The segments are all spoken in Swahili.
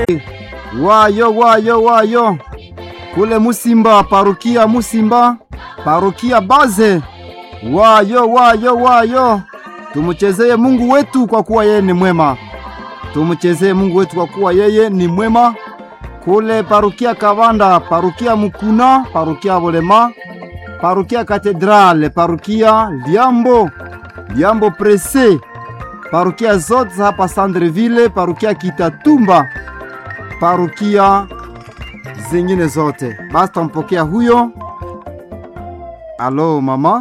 wayo wayo wayo kule Musimba, parukia Musimba, parukia Baze. Wayo wayo wayo, tumuchezeye Mungu wetu kwa kuwa yeye ni mwema. Tumuchezeye Mungu wetu kwa kuwa yeye ni mwema. Kule parukia Kavanda, parukia Mukuna, parukia Bolema, parukia Katedrale, parukia Liambo, Liambo Prese, parukia zote hapa Sandreville, parukia Kitatumba, parukia zingine zote. Basi tampokea huyo. Alo mama,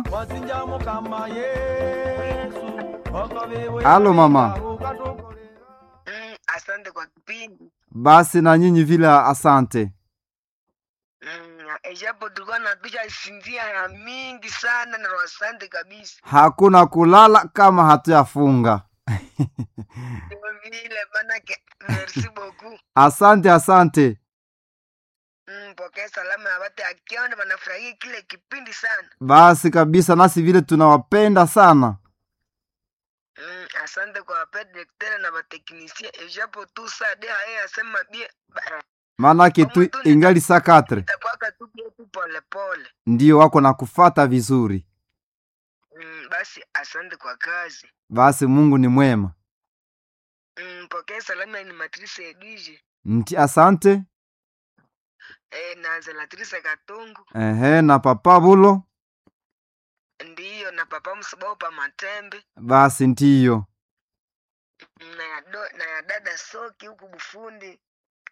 alo mama. Mm, asante kwa kipindi Basi na nyinyi vile, asante. mm, ijapo tulikuwa napisha sinzia ya mingi sana na asante kabisa Hakuna kulala kama hatuyafunga. ndio vile manake merci beaucoup Asante, asante. mm, pokea salama ya watu akiona wanafurahia kile kipindi sana Basi kabisa, nasi vile tunawapenda sana. mm, asante kwa wapedirektere na wateknisia ijapo tu sade haye asema bie ba- Maanake tu ingali saa katre itakwaka tu bietu polepole ndiyo wako na kufata vizuri. mm, basi asante kwa kazi Basi Mungu ni mwema. mm, pokea salama ni matrice edwige Nti asante. e, na zelatrice katungu Ehe, na papa bulo. ndiyo na papa msibao pa matembe Basi ndiyo. na ya, do, na ya dada soki huku bufundi